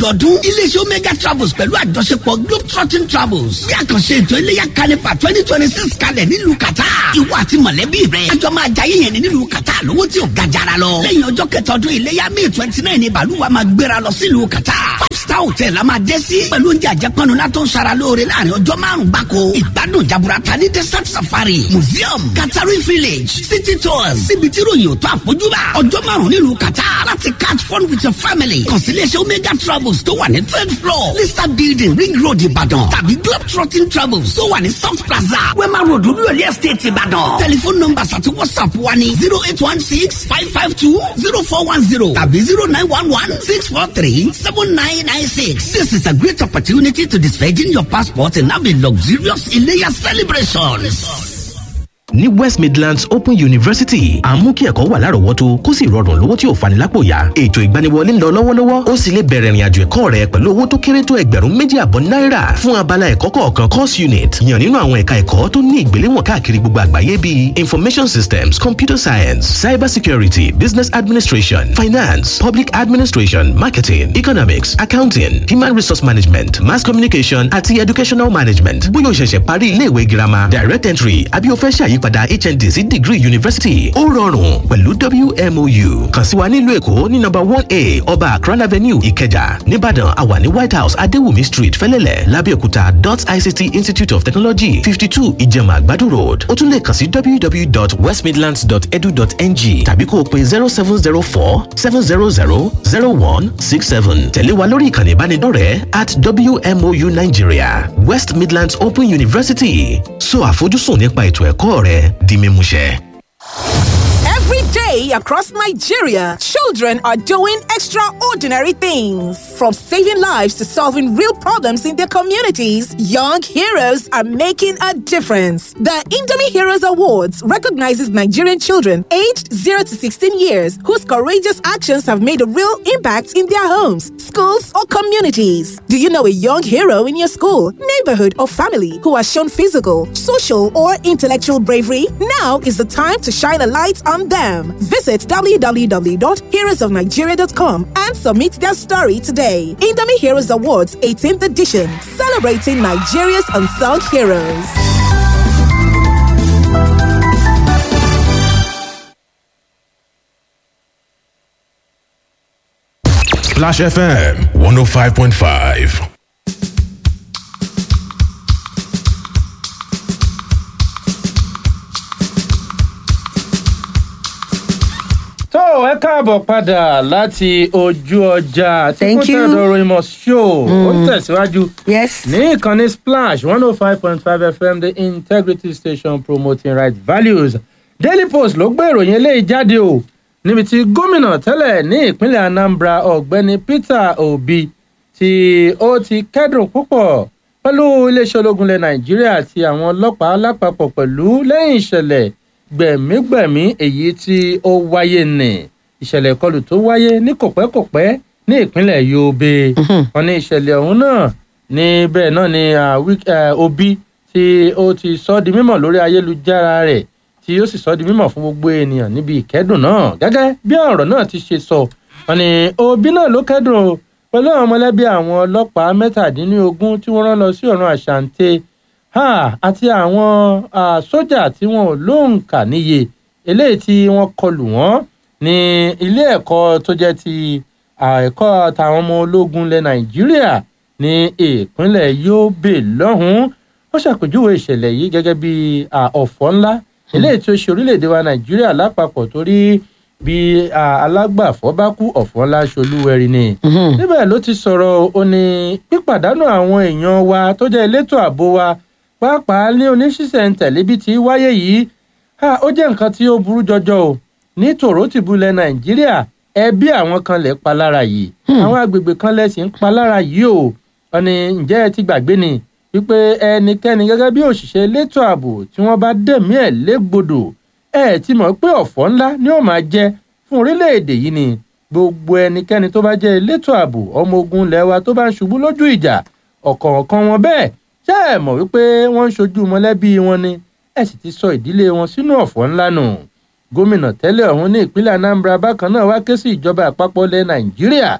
lọ́dọọdún iléeṣẹ́ omega travels pẹ̀lú àjọṣepọ̀ globetrotting travels bí àkànṣe ètò iléyà kanipa twenty twenty six kalẹ̀ nílùú qatar ìwọ àti mọ̀lẹ́bí rẹ̀ àjọ máa jayé yẹn nílùú qatar lówó tí ò ga jara lọ lẹ́yìn ọjọ́ kẹta ọdún iléyà may twenty nine ni bàlúwa máa gbéra lọ sílùú qatar five star hotel la máa dé sí pẹ̀lú oúnjẹ àjẹpọnu látó ń sara lóore láàrin ọjọ́ márùn-ún gbáko ìgbádùn jaburata ní desert safari museum qatari village city tours síbi tí ròyìn ò tó àfojúbà ọjọ́ márùn-ún nílùú qatar láti catch fun with your family constellation omega travels tó wà ní third floor lista building ring road ìbàdàn tàbí globetrotting travels tó wà ní south plaza wema road olúyọ̀lé estate ìbàdàn telephone numbers àti whatsapp wa ní zero eight one six five five two zero four one zero tàbí zero nine one one six four three seven nine nine six. This is a great opportunity to disvirgin your passport and have a luxurious Iléyá celebration. ní west midlands open university à ń mú kí ẹ̀kọ́ wà lárọ̀ọ́wọ́tó kó sì rọrùn lówó tí ò fani lápò yá ètò ìgbaniwọlé ń lọ lọ́wọ́lọ́wọ́ ó sì lè bẹ̀rẹ̀ ìrìnàjò ẹ̀kọ́ rẹ pẹ̀lú owó tó kéré tó ẹgbẹ̀rún méjì àbọ̀ náírà fún abala ẹ̀kọ́ kọ̀ọ̀kan course unit yàn nínú àwọn ẹ̀ka ẹ̀kọ́ tó ní ìgbéléwọ̀n káàkiri gbogbo àgbáyé bíi information systems computer science cyber security business administration finance public administration marketing economics accounting human resource management mass communication àti educational management bóyá o ṣẹ̀ṣẹ̀ parí iléèwé girama direct entry àbí o fẹ́ ṣàyí ìyípadà hnd sí degree university ó rọrùn pẹ̀lú wmou kàn sí wa nílùú èkó ní nọ́mbà one a ọba akran avenue ìkẹjà nìbàdàn àwa ní white house adéwùmí street fẹlẹ́lẹ̀ lábẹ́òkúta dot ict institute of technology fifty two ìjẹ̀mà àgbàdo road ó tún lè kàn sí www.westmidlands.edu.ng tàbí kó o pe zero seven zero four seven zero zero zero one six seven tẹ̀lé wa lórí ìkànnì ìbánidọ́rẹ̀ẹ́ at wmou nigeria west midlands open university so àfojúsùn nípa ètò ẹ̀kọ́ rẹ di mímúṣẹ. Every day across Nigeria, children are doing extraordinary things. From saving lives to solving real problems in their communities, young heroes are making a difference. The Indomie Heroes Awards recognizes Nigerian children aged 0 to 16 years whose courageous actions have made a real impact in their homes, schools, or communities. Do you know a young hero in your school, neighborhood, or family who has shown physical, social, or intellectual bravery? Now is the time to shine a light on them. Visit www.heroesofnigeria.com and submit their story today. Indomie Heroes Awards 18th edition, celebrating Nigeria's unsung heroes. Splash FM 105.5. tó ẹ káàbọ̀ padà láti ojú ọjà tí Thank kò you. tẹ̀dọ̀ ròyìnbó show ó ń tẹ̀síwájú Yes. ní ìkànnì splash one oh five point five fm the integrity station promoting right values daily post ló gbé ìròyìn eléyìí jáde o níbi tí gómìnà tẹ́lẹ̀ ní ìpínlẹ̀ anambra ọ̀gbẹ́ni peter obi tí ó ti kẹ́dùn púpọ̀ pẹ̀lú iléeṣẹ́ ológun ilẹ̀ nàìjíríà àti àwọn ọlọ́pàá lápapọ̀ pẹ̀lú lẹ́yìn ìṣẹ̀lẹ̀ gbẹ̀mígbẹ̀mí èyí tí ó wáyé nì ìṣẹ̀lẹ̀ ìkọlù tó wáyé ní kòpẹ́kòpẹ́ ní ìpínlẹ̀ yobe wọn ní ìṣẹ̀lẹ̀ ọ̀hún náà ní bẹ́ẹ̀ náà ni ah, Wik- eh, obi tí ó ti sọ di mímọ̀ lórí ayélujára rẹ̀ tí ó sì sọ di mímọ̀ fún gbogbo ènìyàn níbi ìkẹ́dùn náà gẹ́gẹ́ bí ọ̀rọ̀ náà ti ṣe sọ wọn ni obi náà ló kẹ́dùn o pẹ̀lú àwọn mọ̀lẹ́bí àwọn ọlọ́pàá mẹ́tàdínlógún tí wọ́n rán lọ sí ọ̀run àṣàǹtẹ̀ ha àti àwọn ah, sójà tí wọn ò lóǹkà níye eléyìí tí wọ́n kọlù wọ́n ní ilé ẹ̀kọ́ tó jẹ́ ti ah, ẹ̀kọ́ tàwọn ọmọ ológun ilẹ̀ nàìjíríà ní ìpínlẹ̀ yobe lọ́hùn-ún ó ṣàpèjúwe ìṣẹ̀lẹ̀ yìí gẹ́gẹ́ bí ah, ọ̀fọ̀ ńlá eléyìí tí ó ṣe orílẹ̀-èdè wa nàìjíríà lápapọ̀ torí bí ah, alágbàfọ́ bá kú ọ̀fọ̀ ńlá ṣolúwẹ̀rí ni níbẹ̀ ló ti sọ̀rọ̀ ó ní pípàdánù àwọn èèyàn wa tó jẹ́ elétò ààbò wa pàápàá ní oníṣísẹ̀ntẹ̀lé bí ti wáyé yìí ha, ó jẹ́ nǹkan tí ó burú jọjọ o ní tòrótìbúlẹ̀ nàìjíríà ẹbí àwọn kan lè pa lára yìí àwọn agbègbè kan lẹ̀ sì ń pa lára yìí o wọn ni ǹjẹ́ ẹ ti gbàgbé ni wípé ẹnikẹ́ni gẹ́gẹ́ bí òṣìṣẹ́ elétò ààbò tí wọ́n bá dẹ̀mí ẹ̀ légbodò ẹ ti mọ̀ pé ọ̀fọ̀ ńlá ni ó máa jẹ́ fún orílẹ̀-èdè yìí ni gbogbo ẹnikẹ́ni tó bá jẹ́ elétò ààbò ọmọ ogun ilẹ̀ wa tó bá ń ṣubú lójú ìjà ọ̀kọ̀ọ̀kan wọn bẹ́ẹ̀ ṣé ẹ mọ̀ wípé wọ́n ń ṣojú mọ̀lẹ́bí wọn ni ẹ sì ti sọ ìdílé wọn sínú ọ̀fọ̀ ńlá nù gómìnà tẹ́lẹ̀ ọ̀hún ní ìpínlẹ̀ anambra bákan náà wá ké sí ìjọba àpapọ̀ ilẹ̀ nàìjíríà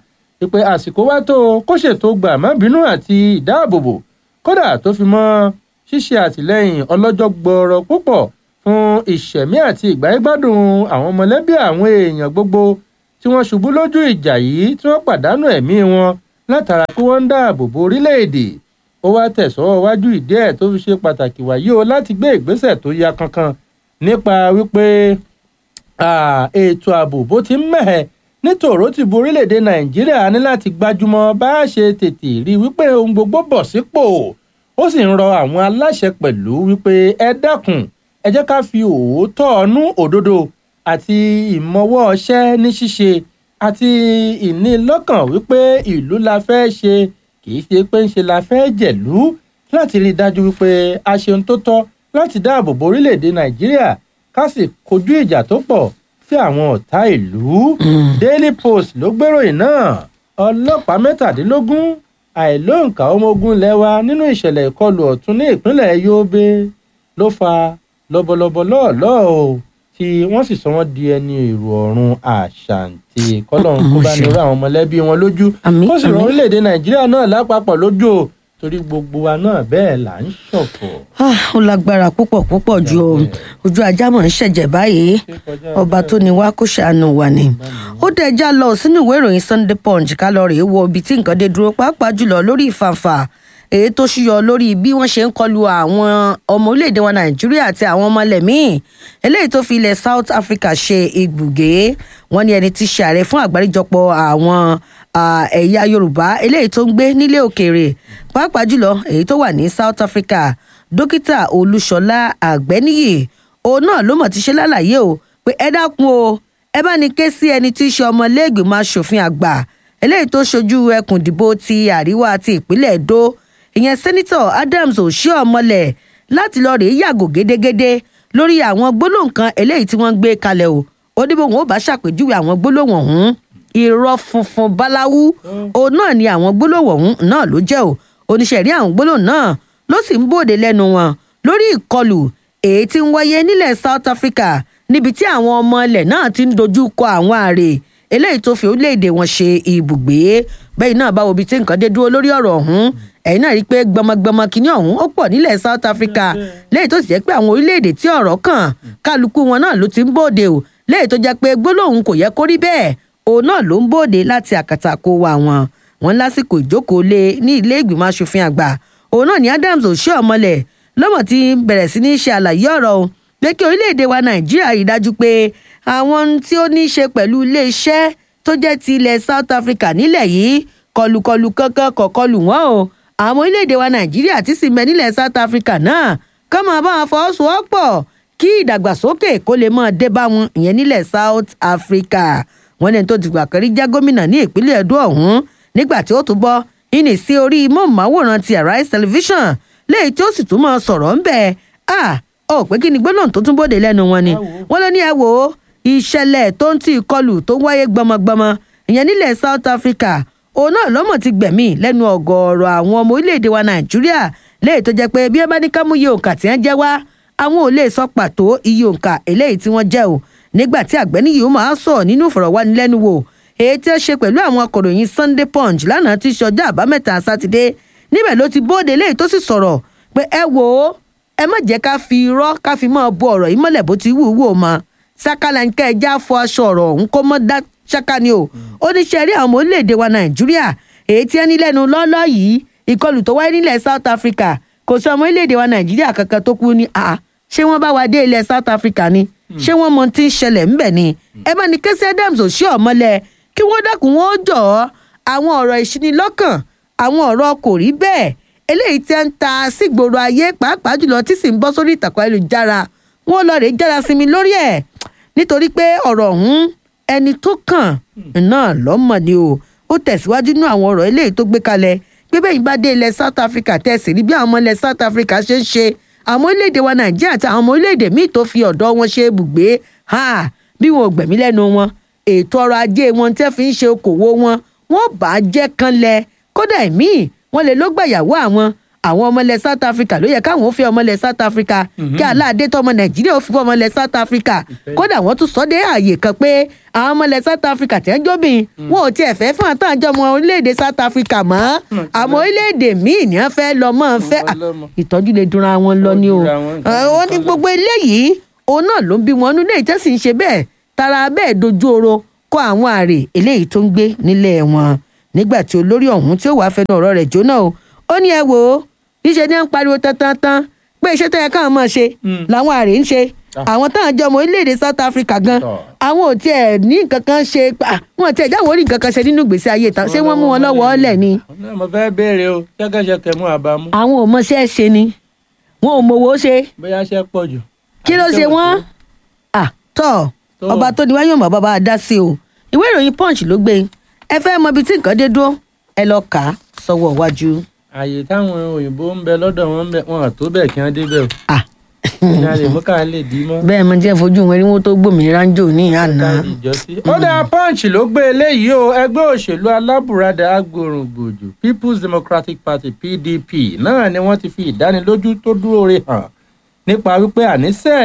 wípé àsìkò wá tó kó ṣètò gbà má bínú àti ìdáàbòbò kódà tó fi mọ́ ṣíṣe àtìlẹ́yìn ọlọ́jọ́ gbọọrọ púpọ̀ fún ìṣẹ̀mí àti ìgbáyégbádùn àwọn mọ̀lẹ́bí àwọn èèyàn gbogbo tí wọ́n ṣubú lójú ìjà yìí tí wọ́n pàdánù ẹ̀mí wọn látara pé wọ́n ń dáàbò bo orílẹ̀-èdè ó wá tẹ̀sọ́ wájú ìdí ẹ̀ tó fi ṣe pàtàkì wáyé o láti gbé ìgbésẹ̀ tó ya kankan nípa wípé ètò ààbò bó ti ń mẹ̀hẹ̀ nítorò ti bu orílẹ̀-èdè nàìjíríà ní láti gbájúmọ́ bá a ṣe tètè rí wípé ohun gbogbo bọ̀ sípò ó sì ń rọ àwọn aláṣẹ pẹ̀lú wípé ẹ dákun ẹ jẹ́ ká fi òótọ́ ọnú òdodo àti ìmọ̀wọ́ ọṣẹ́ ní ṣíṣe àti ìnílọ́kàn wípé ìlú la fẹ́ ṣe kì í ṣe pé ń ṣe la fẹ́ jẹ̀lú láti rí i dájú wípé a ṣe ohun tó tọ́ láti dáàbò bo orílẹ̀-èdè nàìjíríà ká sì kojú ìjà tó pọ̀ sí àwọn ọ̀tá ìlú. daily post ló gbéròyìn náà ọlọ́pàá mẹ́tàdínlógún àìlóǹkà ọmọ ogun lẹ́wà nínú ìṣẹ̀lẹ̀ ìkọlù ọ̀tún ní ìpínlẹ̀ yobe ló fa lọ́bọ̀lọ́bọ̀ lọ́ọ̀lọ́ọ̀ o tí wọ́n sì sọ wọ́n di ẹni èrò ọ̀run àṣàǹtì kọ́lọ́n kó bá ní irú àwọn mọ̀lẹ́bí wọn lójú Àmín, ó sì rọ àmín. orílẹ̀-èdè nàìjíríà náà lápapọ̀ lójú o torí gbogbo wa náà bẹ́ẹ̀ là ń ṣọ̀fọ̀. Ah, ó lágbára púpọ̀ púpọ̀ ju o. ojú ajá mọ̀ ń ṣẹ̀jẹ̀ báyìí ọba tó ní wá kó ṣàánú wa ni. ó dẹ̀ já lọ sínú ìwé ìròyìn sunday punch ká lọ rèé wo ibi tí nǹkan dé dúró pàápàá jùlọ lórí ìfàǹfà èyí tó ṣúyọ lórí bí wọ́n ṣe ń kọlu àwọn ọmọ orílẹ̀-èdè wa nàìjíríà àti àwọn ọmọ ilẹ̀ míì eléyìí tó fi ilẹ̀ south africa ṣe ibùgbé wọ́n ní ẹni tí ṣe ààrẹ fún àgbáríjọpọ̀ àwọn ah, ẹ̀yà yorùbá eléyìí tó ń gbé nílé òkèèrè pàápàá jùlọ èyí tó wà ní south africa dókítà olúṣọlá àgbẹniyì òun náà ló mọ̀ ti ṣe lálàyé o pé ẹ dákun o ẹ bá ní ké sí ẹni tí í ṣe ọmọlẹ́gbìmọ̀ asòfin àgbà eléyìí tó ṣojú ẹkùn ìdìbò ti àríwá ti ìpínlẹ̀ èdò ìyẹn sẹ́nitọ̀ adams òṣìọ̀mọlẹ̀ láti lọ rèé yàgò gédégédé lórí àwọn gbólóhùn kan eléyìí tí wọ́n gbé kalẹ̀ o ó ní bóun ó bá ṣàpèjúwe àwọn gbólóhùn ọ̀hún irọ́ funfun báláwú òun náà ni àwọn gbólóhùn ọ̀hún náà ló jẹ́ o oníṣẹ́rí àwọn gbólóhùn náà ló sì ń bòde lẹ́nu wọn lórí ìkọlù èyí tí ń wáyé nílẹ̀ south africa níbi tí àwọn ọmọ ilẹ̀ náà ti ń dojú kọ àwọn àrè eléyìí tó fi orílẹ̀-èdè wọn ṣe ibùgbé bẹ́ẹ̀ náà báwo ibi tí nǹkan dé dúró lórí ọ̀rọ̀ ọ̀hún ẹ̀yin náà rí i pé gbọmọgbọmọ kìíní ọ̀hún ó pọ̀ nílẹ̀ south africa lẹ́yìn tó sì jẹ́ pé àwọn orílẹ̀-èdè tí ọ̀rọ̀ kàn kálukú wọn náà ló ti ń bòde o lẹ́yìn tó jẹ́ pé gbólóhùn kò yẹ kó rí bẹ́ẹ̀ òun náà ló ń bòde láti àkàtà kó wa wọn wọn lásìkò ìjókòó lé ní ilé ìgbìmọ̀ asòfin àgbà òun náà ní adams òṣìọmọlẹ̀ lọ́mọ tí bẹ̀rẹ̀ sí ní ṣe àlàyé ọ̀rọ̀ o pé kí orílẹ̀-èdè wa nàìjíríà rí dájú pé àwọn ohun tí ó ní í ṣe pẹ̀lú iléeṣẹ́ tó jẹ́ ti ilẹ̀ south africa nílẹ̀ yìí kọlùkọlù kankan kọ̀kọlù wọn o àwọn orílẹ̀-èdè wa nàìjíríà ti sì mẹ́ nílẹ̀ south africa náà kọ́ máa bá wọn fọwọ́sowọ́pọ̀ kí ìdàgbàsókè kó lè máa dé bá wọn ìyẹn nílẹ̀ south africa wọn lẹ́ni tó ti gbà kan rí jẹ́ gómìnà ní ìpínlẹ̀ edo ọ̀hún nígbà tí ó tún bọ́ ìní sí orí mọ́ọ̀máwòrán ti arise television léyìí tí ó sì tún máa sọ̀rọ̀ ń bẹ̀ ah ó pé kí ni gbólóhùn tó tún bòde lẹ́nu wọn ni wọ́n ló ní ẹ wò ó ìṣẹ̀lẹ̀ tó ń ti ìkọlù tó wáyé gbọmọgbọmọ ìyẹn nílẹ̀ south africa òun náà lọ́mọ̀ ti gbẹ̀mí lẹ́nu ọ̀gọ̀ọ̀rọ̀ àwọn ọmọ orílẹ̀-èdè wa nàìjíríà léyìí tó jẹ́ pé bí ẹ bá ní ká mú iye òǹkà tí wọ́n jẹ́ wá àwọn ò lè sọ pàtó iye òǹkà eléyìí tí wọ́n jẹ́ o nígbà tí àgbẹ̀ni yìí ó máa sọ nínú ìfọ̀rọ̀wánilẹ́nuwò èyí tí ó ṣe pẹ̀lú àwọn akọ̀ròyìn sunday punch lánàá tí í ṣe ọjọ́ àbámẹ́ta sátidé níbẹ̀ ló ti bóde léyìí tó sì sọ̀rọ̀ pé ẹ wò ó ẹ má jẹ́ ká fi irọ́ ká fi máa bo ọ̀rọ̀ yìí mọ́lẹ̀ bó ti wù ú wò mọ́ sákàlà ń kẹ́ ẹ já fọ aṣọ ọ̀rọ̀ ọ̀hún kó mọ́ dá ṣáká ni o ó ní ṣe rí àwọn ọmọ orílẹ̀-èdè wa nàìjíríà èyí tí ẹ ní lẹ́nu lọ́ọ́lọ́ yìí ìkọlù tó wáyé nílẹ̀ south africa kò sí ọmọ orílẹ̀-èdè wa nàìjíríà kankan tó kú ní àá ṣé wọ́n bá wa dé ilẹ̀ south africa ni ṣé wọ́n mọ tí ń ṣẹlẹ̀ ńbẹ̀ ni ẹ bá ní kẹ́sì adams ò ṣí ọ̀mọ́lẹ̀ kí wọ́n dákun wọn ó jọ̀ ọ́ àwọn ọ̀rọ̀ ìṣinilọ́kàn àwọn ọ̀rọ̀ kò rí bẹ́ẹ̀ eléyìí tí ń ta sígboro ayé pàápàá jùlọ tí sì ń bọ́ sórí ìtàkùn ayélujára wọn lọ rèé jára sí mi lórí ẹ̀ nítorí pé ọ̀rọ̀ ọ̀hún ẹni tó kàn náà lọ́mọ ni o ó tẹ̀síwájú nínú àwọn ọ̀rọ̀ eléyìí tó gbé kalẹ̀ pé bẹ́ẹ̀ yìí bá dé ilẹ̀ south africa tẹ̀sí rí bí àwọn ọmọ ilẹ̀ south africa ṣe ń ṣe àwọn orílẹ̀-èdè wa nàìjíríà àti àwọn ọmọ orílẹ̀-èdè míì tó fi ọ̀dọ́ wọn ṣe ibùgbé ha bí wọn ò gbẹ̀mí lẹ́nu wọn ètò ọrọ̀ ajé wọn tẹ́ fi ń ṣe okòwò wọn wọn bá jẹ́ kanlẹ̀ kódà ìmíì wọn lè ló gbàyàwó àwọn àwọn ọmọ ilẹ̀ south africa ló yẹ káwọn ó fi ọmọ ilẹ̀ south africa kí aláàdé tọmọ nàìjíríà ó fi ọmọ ilẹ̀ south africa kódà wọ́n tún sọ dé ààyè kan pé àwọn ọmọ ilẹ̀ south africa tẹ́ ń jóbìn wọn ò tiẹ̀ fẹ́ fún àtàjọ ọmọ orílẹ̀-èdè south africa mọ́ àmọ́ orílẹ̀-èdè míì ní wọ́n fẹ́ lọ mọ́ fẹ́ Ọmọ ọlọ́mọ. ìtọ́jú lè dunra wọn lọ ni o Ó dunra wọn, nǹkan Ẹ, ó ní gbogbo eléyìí òun náà ló ń bí wọn nínú èyí tẹ́sí ń ṣe bẹ́ẹ̀ tara bẹ́ẹ̀ dojú oro kọ àwọn àrè eléyìí tó ń gbé nílẹ̀ wọn nígbà tí olórí ọ̀hún tí ó wàá fẹnu ọ̀rọ̀ rẹ̀ jóná o ó ní ẹ wò ó níṣẹ́ ni wọ́n ń pariwo tantan pé iṣẹ́ tó yẹ káwọn máa ṣe làwọn àrè ń ṣe àwọn táwọn jọ ọmọ orílẹ̀-èdè south africa gan Tọ́. àwọn ò tiẹ̀ ní nǹkan kan ṣe ah, wọn ò tiẹ̀ jáwọ́ orí nǹkan kan ṣe nínú ìgbésí ayé tán ṣé wọ́n mú wọn lọ́wọ́ ọ̀lẹ̀ ni Náà mo fẹ́ béèrè o ṣẹ́kẹ́ṣẹkẹ̀ mú àbámú àwọn ò mọṣẹ́ ṣe ni wọn ò mọ̀wọ́ ṣe bóyá ṣẹ́ pọ̀ jù. kí ló Àbí ṣe ṣẹ́ wọ́n pọ̀ à tọ́ Tó. ọba tó ní wáyé ọmọ bàbá a dá sí o ìwé ìròyìn punch ló gbé ẹ fẹ́ mọ ibi tí nǹkan dé dúró ẹ lọ kà á sọ́wọ́ iwájú. àyè táwọn òyìnbó ń bẹ lọ́dọ̀ wọn ń bẹ wọn àtó bẹ́ẹ̀ kí wọ́n débẹ̀ o à ní a lè mú ká lè dì í mọ́. bẹ́ẹ̀ mo jẹ́ fojú wọn rí wọn tó gbòmìnira ń jò ní àná. ó dáa punch ló gbé eléyìí o ẹgbẹ́ òṣèlú alábùradà agbòrògbòjò people's democratic party pdp náà ni wọ́n ti fi ìdánilójú tó dúró re hàn nípa wípé àníṣe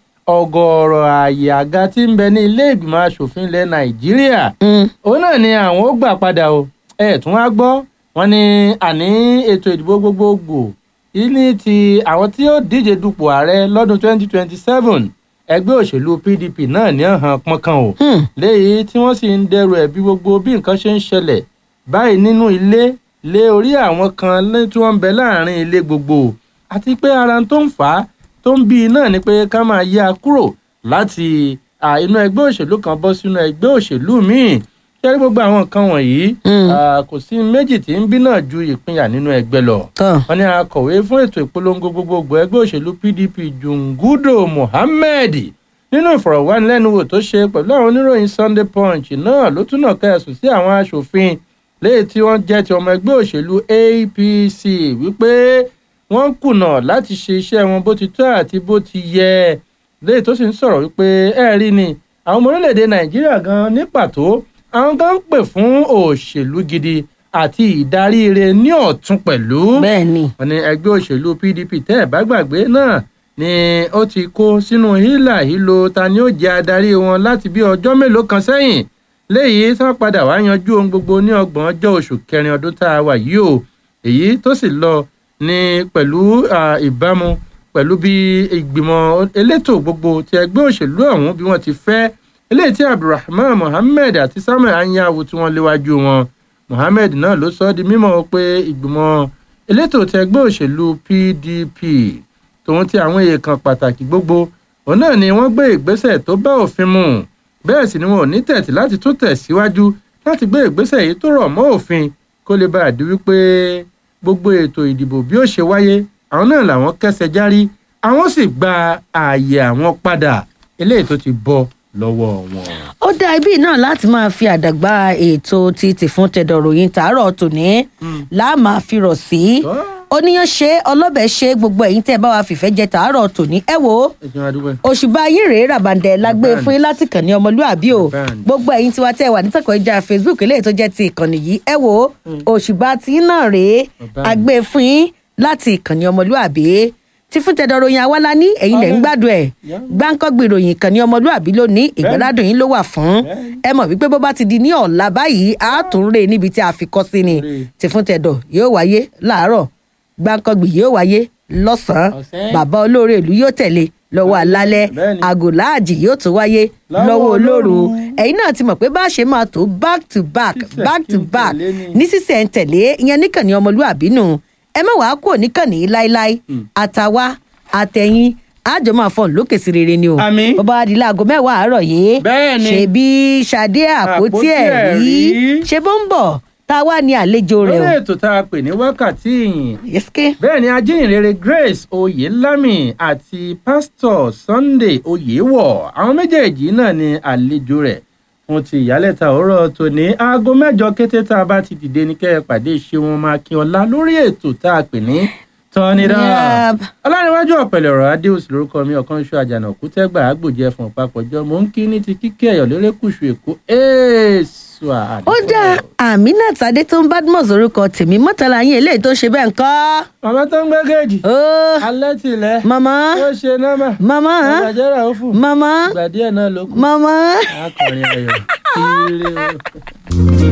ọgọ́rọ̀ ààyè àga tí ń bẹ ní ilé ìgbìmọ̀ asòfin ilẹ̀ nàìjíríà Mm, òun náà ni àwọn ó gbà padà o ẹ tún wá gbọ́ wọn ní àní ètò ìdìbò gbogbogbò ní ti àwọn tí ó díje dupò ààrẹ lọ́dún 2027 ẹgbẹ́ òṣèlú pdp náà ní ọ̀hán pọ́nkán o hmm, léyìí tí wọ́n sì ń dẹrù ẹ̀bí gbogbo bí nǹkan ṣe ń ṣẹlẹ̀ báyìí nínú ilé lé orí àwọn kan lé- tí wọ́n ń bẹ láàrin ilé gbogbo àti pé ara tó ń fà á tó ń bí i náà ni pé ká máa yá a kúrò láti à, inú ẹgbẹ́ òṣèlú kan bọ́ sínú ẹgbẹ́ òṣèlú míì ṣé rí gbogbo àwọn nǹkan wọ̀nyí Mm. à, kò sí méjì tí ń bí náà ju ìpínyà nínú ẹgbẹ́ lọ tọ́ wọ́n ní akọ̀wé fún ètò ìpolongo gbogbogbò ẹgbẹ́ òṣèlú pdp jungudo mohammed nínú ìfọ̀rọ̀wánilẹ́nuwò tó ṣe pẹ̀lú àwọn oníròyìn sunday punch náà ló túnà kẹsùn sí àwọn aṣòfin léyìí tí wọ́n jẹ́ ti ọmọ ẹgbẹ́ òṣèlú apc wípé wọ́n kùnà láti ṣe iṣẹ́ wọn bó ti tọ́ àti bó ti yẹ léyìí tó sì ń sọ̀rọ̀ wípé ẹ rí ni àwọn ọmọ orílẹ̀-èdè nàìjíríà gan ní pàtó àwọn gan ń pè fún òṣèlú gidi àti ìdarí ire ní ọ̀tún pẹ̀lú bẹ́ẹ̀ ni wọn ní ẹgbẹ́ òṣèlú pdp tẹ́ ẹ̀ bá gbàgbé náà ni ó ti kó sínú hílà hílo ta ni ó jẹ́ adarí wọn láti bí ọjọ́ mélòó kan sẹ́yìn léyìí tí wọ́n padà wá yanjú ohun gbogbo ní ọgbọ̀n ọjọ́ oṣù kẹrin ọdún tá a wà yìí o èyí tó sì lọ ní pẹ̀lú ah, ìbámu pẹ̀lú bí ìgbìmọ̀ elétò gbogbo ti ẹgbẹ́ òṣèlú ọ̀hún bí wọ́n ti fẹ́ eléyìí tí abdulrahman mohammed àti samuel anyanwu tí wọ́n léwájú wọn mohammed náà ló sọ ọ́ di mímọ̀ pé ìgbìmọ̀ elétò ti ẹgbẹ́ òṣèlú pdp tòun ti àwọn èèkàn pàtàkì gbogbo òun náà ni wọ́n gbé ìgbésẹ̀ tó bá òfin mu bẹ́ẹ̀ sì ni wọn ò ní tẹ̀tí láti tún tẹ̀síwájú láti gbé ìgbésẹ̀ yìí tó rọ̀ mọ́ òfin kó lè bá a di wípé gbogbo ètò ìdìbò bí ó ṣe wáyé àwọn náà làwọn kẹsẹ̀ járí àwọn sì gba ààyè àwọn padà eléyìí tó ti bọ́ lọ́wọ́ wọn. ó dá ibi náà láti máa fi àdàgbà ètò ti tìfún tẹ̀dọ̀ ròyìn tàárọ̀ tòní láàmà fi rọ̀ sí Tọ́. oníyan ṣe ọlọ́bẹ̀ ṣe gbogbo ẹ̀yìn tẹ́ ẹ bá wa fìfẹ́ jẹ tàárọ̀ tòní ẹ wò ó ẹ jẹun adúgbò. òṣùbà yín rèé ràbàǹdẹ̀ la gbé Bẹ́ẹ̀ni. fún yín láti kàn ní ọmọlúàbí o Bẹ́ẹ̀ni. gbogbo ẹ̀yin tiwa tẹ́ ẹ wà nítàkọ̀ ìjà facebook eléyìí tó jẹ́ ti ìkànnì yìí ẹ wò ó òṣùbà tí yín náà rèé Bẹ́ẹ̀ni. a gbé fún yín láti ìkànnì ọmọlúàbí tí fún tẹ̀dọ̀ ròyìn awálá ní ẹ̀yin lẹ̀ ń gbádùn ẹ̀ Yeah. gbáǹkọ́gbì ròyìn ìkànnì ọmọlúàbí lónìí ìgbàládùn yín ló wà fún ẹ mọ̀ wípé bó bá ti di ní ọ̀la báyìí á tún rè níbi tí a fi kọ́ sí ni Rè. tí fún tẹ̀dọ̀ yóò wáyé láàárọ̀ gbáǹkọ́gbì yóò wáyé lọ́sàn-án Ọ̀sán. bàbá olóore ìlú yóò tẹ̀lé lọ́wọ́ alálẹ́ Bẹ́ẹ̀ni. àgò láàjì yóò tún wáyé Lọ́wọ́ lọ́wọ́ olóru olóru. ẹ̀yin náà ti mọ̀ pé bá a ṣe máa tó back to back Sísẹ̀ back to kí n back tẹ̀lé ni. ní sísẹ̀ ń tẹ̀lé ìyẹn níkànnì ọmọlúàbí nù ẹ má wàá kúrò níkànnì yìí láéláé àtàwa àtẹ̀yìn àjọ máa fọ̀ lókè sí rere ni o Àmín. bó bá wá di láago mẹ́wàá àárọ̀ yìí Bẹ́ẹ̀ni. ṣe bí ṣadé àpótí Àpótí ẹ̀rí ẹ̀rí. ṣe bó ń bọ̀ tá a wá ní àlejò rẹ̀ lórí o ètò tá a pè ní wákàtí ìyìn yẹ́sìké bẹ́ẹ̀ ni ajínrere grace oyelami àti pásítọ̀ sunday oyewọ̀ àwọn méjèèjì náà ni àlejò rẹ̀ fún ti ìyálẹ̀ta òwúrọ̀ tòní aago mẹ́jọ kété tá a bá ti dìde ní kẹ́ ẹ pàdé ṣéun makínọlá lórí ètò tá a pè ní tọ́nidá Yep. ọlárẹ̀wájú ọ̀pẹ̀lẹ̀ ọ̀rọ̀ adéhùsì lórúkọ mi ọ̀kan ṣọ àjànà òkútẹ́gbà àgbòjẹ fún ọ̀pápọ̀jọ́ mò ń kí ní ti kíkẹ́ ẹ̀yọ̀ lérékùṣù èkó èèṣù sú wa. ó dá aminat adétún badmus orúkọ tèmi mọ́tàlá yín eléyìí tó ń ṣe bẹ́ẹ̀ ń kọ́. màmá tó ń gbé kéèjì. ó alẹ́ tìlẹ̀. màmá ó ṣe nọ́mà. màmá àgbàjẹ́ra ó fún. màmá ìgbà díẹ̀ náà ló kù. màmá. akọrin ayọ̀. ire o.